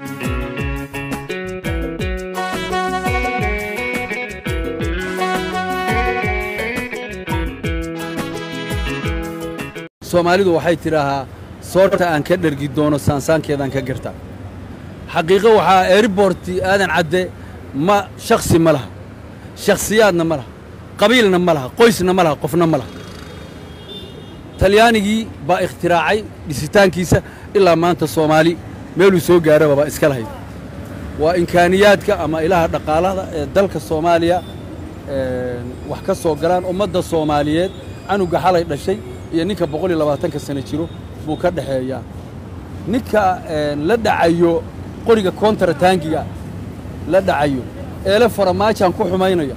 soomaalidu waxay tidhaahaa soorta aan ka dhergi doono saansaankeedaan ka gartaa xaqiiqo waxaa eeriborti aadan cadde ma shakhsi ma laha shakhsiyaadna ma laha qabiilna ma laha qoysna ma laha qofna ma laha talyaanigii baa ikhtiraacay dhisitaankiisa ilaa maanta soomaali meeluu soo gaaraba baa iska lahayd waa imkaaniyaadka ama ilaha dhaqaalada ee dalka soomaaliya wax ka soo galaan ummadda soomaaliyeed canuga xalay dhashay iyo ninka boqol iyo labaatanka sano jiro buu ka dhexeeyaa ninka la dhacayo qoriga kontarataangiga la dhacayo eele faramaajaan ku xumaynaya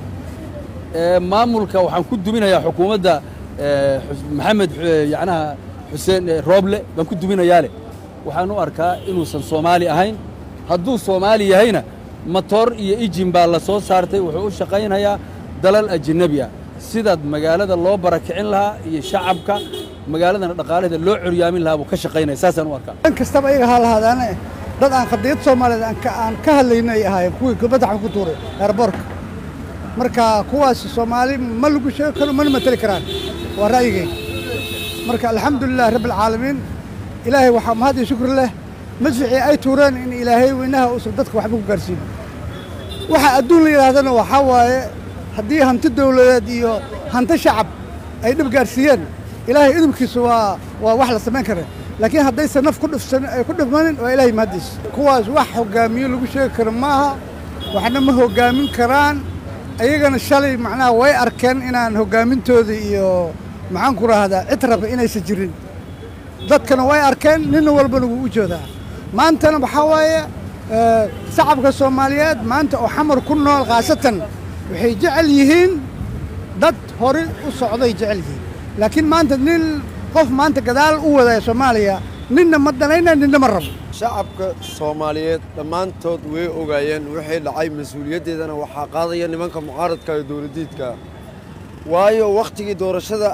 maamulka waxaan ku duminayaa xukuumadda maxamed yacnaha xuseen rooble baan ku duminayaa leh waxaan u arkaa inuusan soomaali ahayn hadduu soomaali yahayna matoor iyo ijin baa la soo saartay wuxuu u shaqaynayaa dalal ajanabi ah sidaad magaalada loo barakicin lahaa iyo shacabka magaaladana dhaqaalaheeda loo coryaamin lahaa buu ka shaqaynaya saasaan u arkaa dhan kastaba iyaga ha lahaadaane dad aan qadiyad soomaaliyeed aan ka hadlayna ay ahaayeen kuwii gobadaxan ku tuuray eerboorka marka kuwaas soomaali ma lagu sheegi karo mana mateli karaan waa ra'yigeen marka alxamdulilah rabbialcaalamiin ilaahay waxaa mahad iyo shukri leh madficii ay tuureen in ilaahay weynaha uusan dadka waxba ku gaarsiin waxa adduun la yidhaahdana waxaa waaye haddii hanti dawladeed iyo hanti shacab ay dhib gaarsiiyeen ilaahay idubkiisa waa waa wax la samayn kara laakiin haddaysan naf ku dhifsan ay ku dhifmanin waa ilaahay mahaddiis kuwaas wax hoggaamiyo lagu sheegi karo maaha waxna ma hoggaamin karaan ayagana shalay macnaha way arkeen inaan hoggaamintoodii iyo maxaan ku rahdaa cid raba inaysan jirin dadkana way arkeen ninna walbana wuu u joodaa maantana waxaa waaye shacabka soomaaliyeed maanta oo xamar ku nool khaasatan waxay jecel yihiin dad hore u socday jecel yihiin laakiin maanta nin qof maanta gadaal u wadaya soomaaliya ninna ma danayna ninna ma rabo shacabka soomaaliyeed dhammaantood way ogaayeen wixii dhacay mas-uuliyaddeedana waxaa qaadaya nimanka mucaaradka iyo dowladdiidka waayo wakhtigii doorashada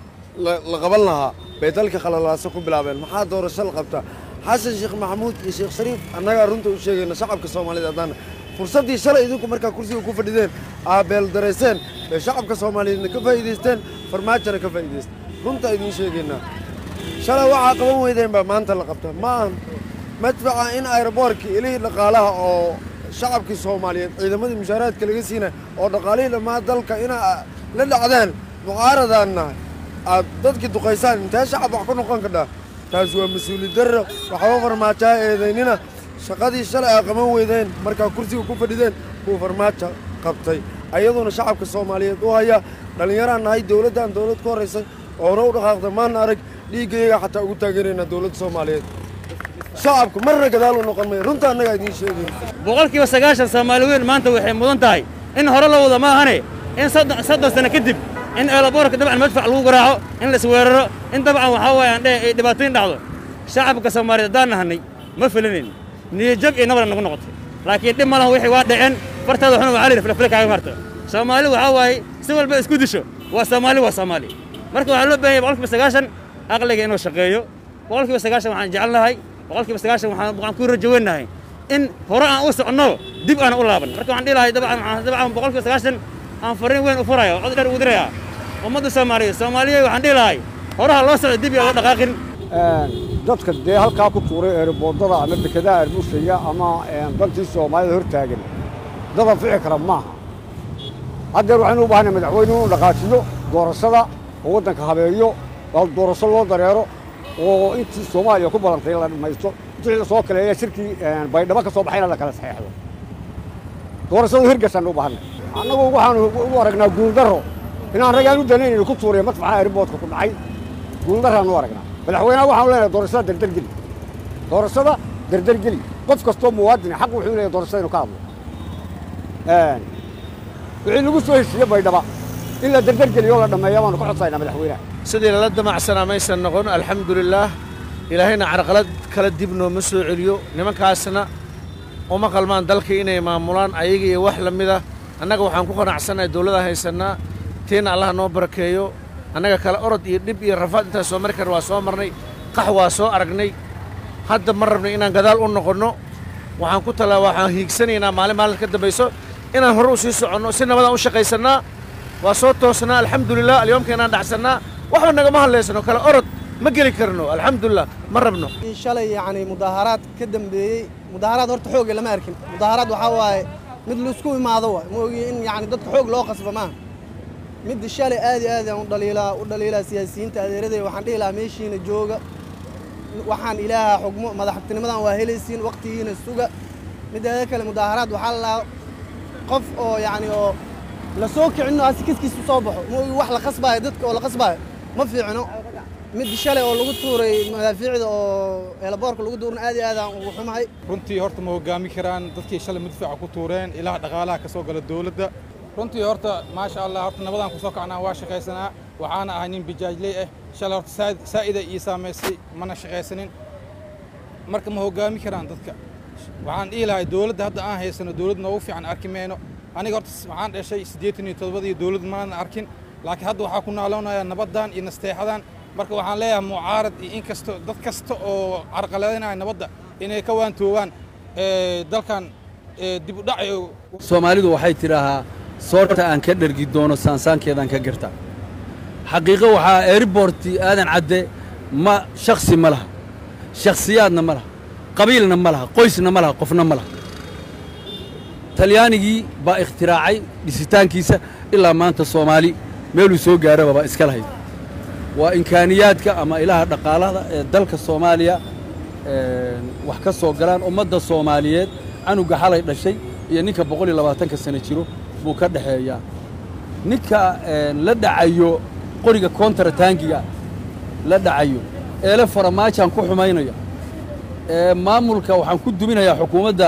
la qaban lahaa bay dalka khalalaaso ku bilaabeen maxaa doorasho la qabtaa xasan sheekh maxamuud iyo sheekh shariif annagaa runta u sheegayna shacabka soomaaliyeed haddaana fursaddii shalay idinku markaa kursiga ku fadhideen aabeel darayseen bay shacabka soomaaliyeedna ka faa'iidaysteen farmaajona ka faa'iidaysteen runta idiin sheegaynaa shalay waxaa qaban weydeen baa maanta la qabtaa ma ahan madfaca in ayroboorkii ilihii dhaqaalaha oo shacabkii soomaaliyeed ciidamadii mushaaraadka laga siina oo dhaqaalihii dhammaa dalka inaa la dhacdaan mucaaradaanna aad dadkii duqaysaan intee shacab wax ku noqon kadhaa taas waa mas-uuliyad darro waxba farmaajaa eedaynina shaqadii shalay aa qaban weydeen markaa kursiga ku fadhideen buu farmaajo qabtay ayaduna shacabka soomaaliyeed u haya dhallinyaraan nahay dowladdan dowlad ku horraysay oo hore u dhaqaaqda maana arag dhiiggayaga xataa ugu taageeraynaa dowladda soomaaliyeed shacabku marna gadaal u noqon maya runta annagaa idiin sheegay boqolkiiba sagaashan soomaali weyn maanta waxay mudan tahay in hore la wada maahane in soddon sano kadib in eelaboorka dabcan madfac lagu garaaco in la isweeraro in dabcan waxaa waaye aan dheh ay dhibaatooyin dhacdo shacabka soomaaliyeed haddaan nahanay ma filinayn niyajab iyo nabada nagu noqotay laakiin dhib ma laha wixii waa dhaceen fartaada xuna waxaa la yidhi filafile kaaga marta soomaali waxaa waaye si walba isku disho waa soomaali waa soomaali marka waxaa loo baahan yahay boqolkiiba sagaashan aqliga inuu shaqeeyo boqolkiiba sagaashan waxaan jecelnahay boqolkiiba sagaashan waxaan ku rajaweynahay in hore aan u soconno dib aan u laaban marka waxaan dhihi lahay dabcan dabcan boqolkiiba sagaashan aan fariin weyn u furaya cod dheer ugu diraya ummadda soomaaliyeed soomaaliya waxaan dhihi lahay horaha loo socdo dib iyo loo dhaqaaqin dadka dee halkaa ku tuuray eeriboodada ama dekedaha ermushaya ama dalkii soomaalida hor taagan dad anfici kara maaha haddeer waxaynu u baahanay madaxweyne inuu dhaqaajiyo doorashada oo waddanka habeeyo oo doorasho loo dareero oo intii soomaaliya ku balantay la dhammaysto wixii la soo kaleeya shirkii baydhabo ka soo baxayna la kala saxeexdo doorashadu hirgashaan u baahanay annagu waxaanu u aragnaa guuldarro inaan ragaan u danaynayno ku tuuraya madfaxa eeriboodka ku dhacay guuldarraan u aragnaa madaxweynaha waxaanu leenahay doorashada dardargeli doorashada dardargeli qof kastoo muwaadina xaq wuxuu leeyahay doorashada inuu ka hadlo wixii lagu soo heshiiye baydhaba in la dardargeliyo la dhammeeya baanu ka codsaynaa madaxweynaha sidii lala damacsanaa maysan noqon alxamdulilaah ilaahayna carqalad kala dib nooma soo celiyo nimankaasna uma qalmaan dalkii inay maamulaan ayaga iyo wax la mida annaga waxaan ku qanacsannahay dowladaan haysannaa tiina allaha noo barakeeyo annaga kale orod iyo dhib iyo rafaad intaan soo mari karna waa soo marnay qax waa soo aragnay hadda ma rabno inaan gadaal u noqonno waxaan ku tala waxaan hiigsanaynaa maalin maalin ka dambayso inaan hore u sii soconno si nabadaan u shaqaysannaa waa soo toosnaa alxamdulilah alyoomkeenaan dhacsannaa waxba nagama hadlaysano kale orod ma geli karno alxamdulilah ma rabno shalay yacni mudaaharaad ka dambeeyey mudaaharaad horta xooga lama arkin mudaaharaad waxaa waaye mid laisku imaado waay ma ogi in yacni dadka xoog loo qasba maaha midda shalay aad iyo aad aan u dhaliilaa u dhaliilaa siyaasiyiinta adeeraday waxaan dhihi lahaa meeshiina jooga waxaan ilaaha xugmo madaxtinimadan waa helaysiin waqtigiina suga mideeda kale mudaaharaad waxaa la lahaa qof oo yacni oo la soo kicino asi kiskiis u soo baxo ma ogi wax la qasbaayo dadka oo la qasbaayo ma fiicno mid shalay oo lagu tuuray madaafiicda oo eelaboorka lagu tuurna aad iyo aad aan ugu xumahay runtii horta ma hoggaami karaan dadkii shalay madfaca ku tuureen ilaha dhaqaalaha ka soo gala dowladda runtii horta maasha allah horta nabadaan ku soo kacnaa waa shaqaysanaa waxaana ahay nin bijaajley ah shalay horta saa'ida ii saamaysay mana shaqaysanin marka ma hoggaami karaan dadka waxaan dhihi lahay dowladda hadda aan haysano dowlad noogu fiican arki mayno aniga horta waxaan dhashay siddeetan iyo toddobadii dowlad maanan arkin laakiin hadda waxaa ku naaloonayaa nabaddan iyo nasteexadan marka waxaan leeyahay mucaarad iyo in kasto dad kasta oo carqaladanaya nabadda inay ka waantoobaan dalkan dib u dhac soomaalidu waxay tidhaahaa soorta aan ka dhergi doono saansaankeedaan ka garta xaqiiqo waxaa airborti aadan cadde ma shakhsi ma laha shakhsiyaadna ma laha qabiilna ma laha qoysna ma laha qofna ma laha talyaanigii baa ikhtiraacay dhisitaankiisa ilaa maanta soomaali meeluu soo gaaraba baa iska lahayd waa imkaaniyaadka ama ilaha dhaqaalada ee dalka soomaaliya wax ka soo galaan ummadda soomaaliyeed canuga xalay dhashay iyo ninka boqol iyo labaatanka sano jiro buu ka dhexeeyaa ninka la dhacayo qoriga kontarataangiga la dhacayo eele faramaajaan ku xumaynaya maamulka waxaan ku duminayaa xukuumadda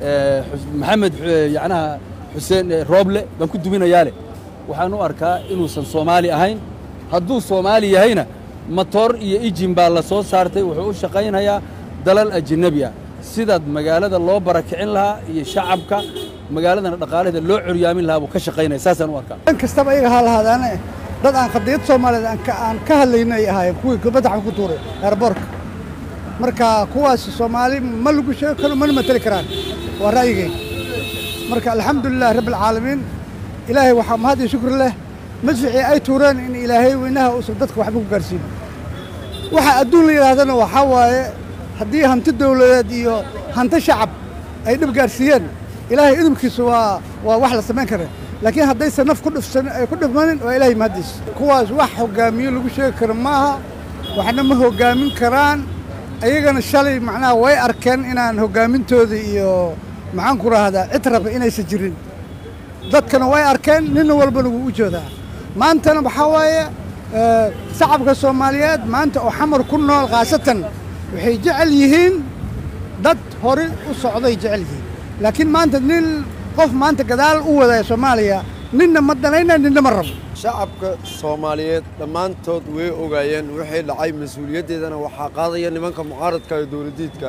maxamed yacnaha xuseen rooble baan ku duminayaa leh waxaan u arkaa inuusan soomaali ahayn hadduu soomaali yahayna matoor iyo ijin baa la soo saartay wuxuu u shaqaynayaa dalal ajanabi ah sidaad magaalada loo barakicin lahaa iyo shacabka magaaladana dhaqaalaheeda loo coryaamin lahaa buu ka shaqaynaya saasaan u arkaa dhan kastaba iyaga ha lahaadaane dad aan qadiyad soomaaliyeed aan ka aan ka hadlayna ay ahaayeen kuwii gabaddaxan ku tuuray eerboorka marka kuwaas soomaali ma lagu sheegi karo mana mateli karaan waa ra'yigayga marka alxamdulilah rabbilcaalamiin ilaahay waxaa mahad iyo shukri leh madficii ay tuureen in ilaahay weynaha uusan dadka waxba ku gaarsiin waxa adduun la yidhaahdana waxaa waaye haddii hanti dawladeed iyo hanti shacab ay dhib gaarsiiyeen ilaahay idinkiisu waa waa wax la samayn kara laakiin haddaysan naf ku dhifsan ay ku dhifmanin waa ilaahay mahaddiis kuwaas wax hoggaamiyo lagu sheegi karo maaha waxna ma hoggaamin karaan ayagana shalay macnaha way arkeen inaan hoggaamintooda iyo maxaan ku rahdaa cid raba inaysan jirin dadkana way arkeen ninna walbana wuu u joodaa maantana waxaa waaye shacabka soomaaliyeed maanta oo xamar ku nool khaasatan waxay jecel yihiin dad hore u socday jecel yihiin laakiin maanta nin qof maanta gadaal u wadaya soomaaliya ninna ma danayna ninna ma rabo shacabka soomaaliyeed dhammaantood way ogaayeen wixii dhacay mas-uuliyaddeedana waxaa qaadaya nimanka mucaaradka iyo dowladdiidka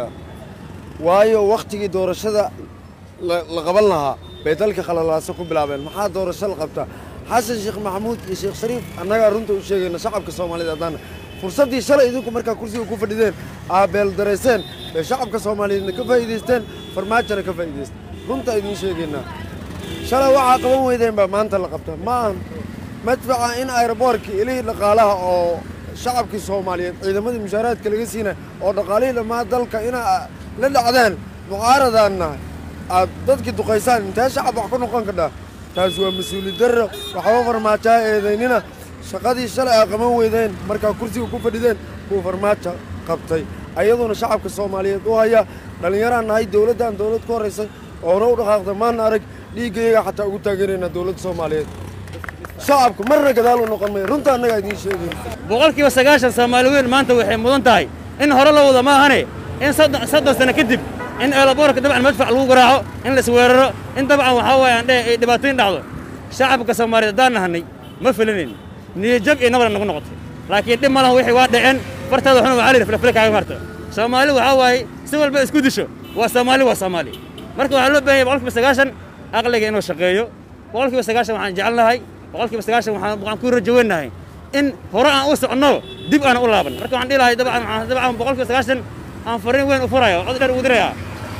waayo wakhtigii doorashada la qaban lahaa bay dalka khalalaaso ku bilaabeen maxaa doorasho la qabtaa xasan sheekh maxamuud iyo sheekh shariif annagaa runta u sheegayna shacabka soomaaliyeed haddaan fursaddii shalay idinku markaa kursiga ku fadhideen aa beeldarayseen bay shacabka soomaaliyeedna ka faa'iidaysteen farmaajona ka faa'iidaysteen runta idiin sheegaynaa shalay waxaa qaban weydeen baa maanta la qabta ma ahan madfaca in ayroboorkii ilihii dhaqaalaha oo shacabkii soomaaliyeed ciidamadii mushaaraadka laga siina oo dhaqaalihii dhammaa dalka inaa la dhacdaan mucaaradaanna aad dadkii duqaysaan intee shacab wax ku noqon kadhaa taas waa mas-uuliyad darro waxba farmaajaa eedaynina shaqadii shalay aa qaban weydeen markaa kursiga ku fadhideen kuwa farmaajo qabtay ayaduna shacabka soomaaliyeed u haya dhallinyaraan nahay dowladdan dowlad ku horraysay oo hore u dhaqaaqda maana arag dhiiggayaga xataa ugu taageeraynaa dowladda soomaaliyeed shacabku marna gadaal u noqon maya runta annagaa idiin sheegayn boqolkiiba sagaashan soomaali weyn maanta waxay mudan tahay in hore la wada ma ahane in soddon sano kadib in eelaboorka dabcan madfac lagu garaaco in la isweeraro in dabcan waxaa waaye aan dheh ay dhibaatooyin dhacdo shacabka soomaaliyeed haddaan nahanay ma filinayn niyajab iyo nabad nagu noqotay laakiin dhib ma laha wixii waa dhaceen fartaada waxna waxaa layidhi filafila kaaga marto soomaali waxaa waaye si walba isku disho waa soomaali waa soomaali marka waxaa loo baahan yahay boqolkiiba sagaashan aqliga inuu shaqeeyo boqolkiiba sagaashan waxaan jecelnahay boqolkiiba sagaashan waxaan waxaan ku rajaweynahay in hore aan u soconno dib aan u laaban marka waxaan dhihi lahay dabcan dabcan boqolkiiba sagaashan aan fariin weyn u furaya oo cod dheer ugu dirayaa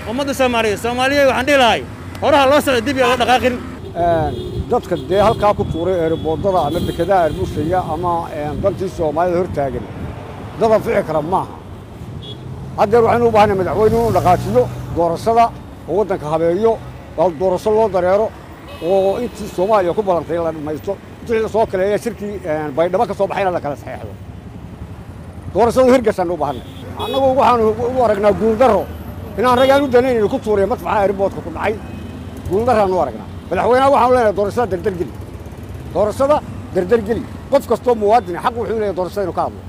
ummadda soomaaliyeed soomaaliyeed waxaan dhihi lahay horaha loo socdo dib iyo loo dhaqaaqin dadka dee halkaa ku tuuray eeriboodada ama dekedaha arbushaya ama dantii soomaalida hor taagan dad anfici kara maaha haddeer waxaynu u baahanay madaxweyne inuu dhaqaajiyo doorashada oo waddanka habeeyo oo doorasho loo dareero oo intii soomaaliya ku balantay la dhammaysto wixii la soo kaleeya shirkii baydhabo ka soo baxayna la kala saxeexdo doorashadu hirgashaan u baahanay annagu waxaanu u aragnaa guuldarro inaan ragaan u danaynaynu ku tuuriya madfaxa eeriboodka ku dhacay guuldarraan u aragnaa madaxweynaha waxaanu leenahay doorashada derdergeli doorashada derdergeli qof kastoo muwaadini xaq wuxuu leeyahay doorashada inuu ka hadlo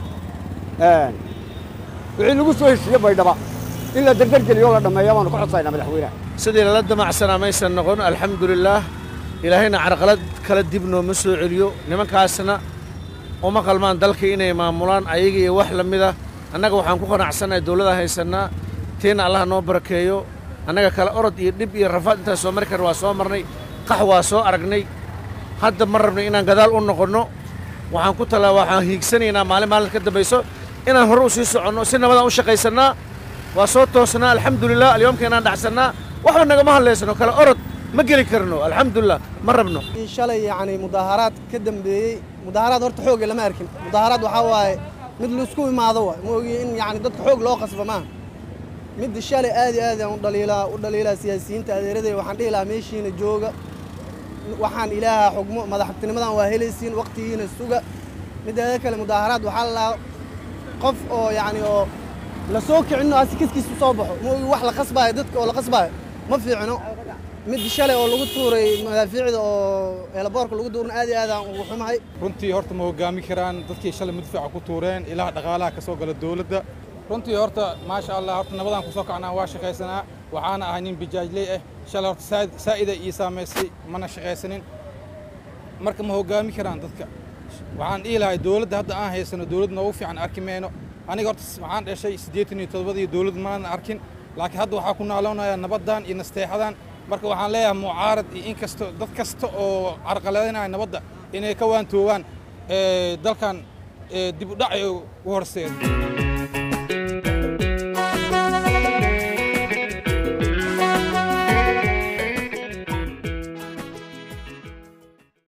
wixii lagu soo heshiiye baydhaba in la derdergeliyo oo la dhammeeya baanu ka codsaynaa madaxweynaha sidii lala damacsanaa maysan noqon alxamdulilaah ilaahayna carqalad kala dib nooma soo celiyo nimankaasna uma qalmaan dalka inay maamulaan ayaga iyo wax la mida annaga waxaan ku qanacsannahay dawladda haysannaa tiina allaha noo barakeeyo annaga kale orod iyo dhib iyo rafaad intaan soo mari karna waa soo marnay qax waa soo aragnay hadda ma rabnay inaan gadaal u noqonno waxaan ku tala waxaan hiigsanaynaa maalin maalinta ka dambayso inaan hore u sii soconno si nabadaan u shaqaysannaa waa soo toosnaa alxamdulilah alyoomka inaan dhacsannaa waxba nagama hadlaysano kale orod ma geli karno alxamdulilah ma rabno in shalay yacni mudaaharaad ka dambeeyey mudaaharaad horta xoogga lama arkin mudaaharaad waxaa waaye mid laisku imaado waay ma ogi in yacni dadka xoog loo qasba maaha midda shalay aad iyo aad aan u dhaliilaa u dhaliilaa siyaasiyiinta adeeraday waxaan dhihi lahaa meeshiina jooga waxaan ilaaha xugmo madaxtinimadan waa helaysiin waqtigiina suga mideeda kale mudaaharaad waxaa la lahaa qof oo yacni oo la soo kicinno asi kiskiis u soo baxo ma ogi wax la qasbaayo dadka oo la qasbaayo ma fiicno mid shalay oo lagu tuuray madaafiicda oo eelaboorka lagu tuurna aad iyo aad aan ugu xumahay runtii horta ma hoggaami karaan dadkii shalay madfaca ku tuureen ilaha dhaqaalaha ka soo gala dowladda runtii horta maasha allah horta nabadaan kusoo kacnaa waa shaqaysanaa waxaana ahay nin bijaajley ah shalay horta saa'ida ii saamaysay mana shaqaysanin marka ma hoggaami karaan dadka waxaan dhihi lahay dowladda hadda aan haysano dowlad noogu fiican arki mayno aniga horta waxaan dhashay siddeetan iyo toddobadii dowlad maanan arkin laakiin hadda waxaa ku naaloonayaa nabaddan iyo nasteexadan marka waxaan leeyahay mucaarad iyo in kasto dad kasta oo carqaladaynaya nabadda inay ka waantoogaan dalkan dib u dhac ay u horseed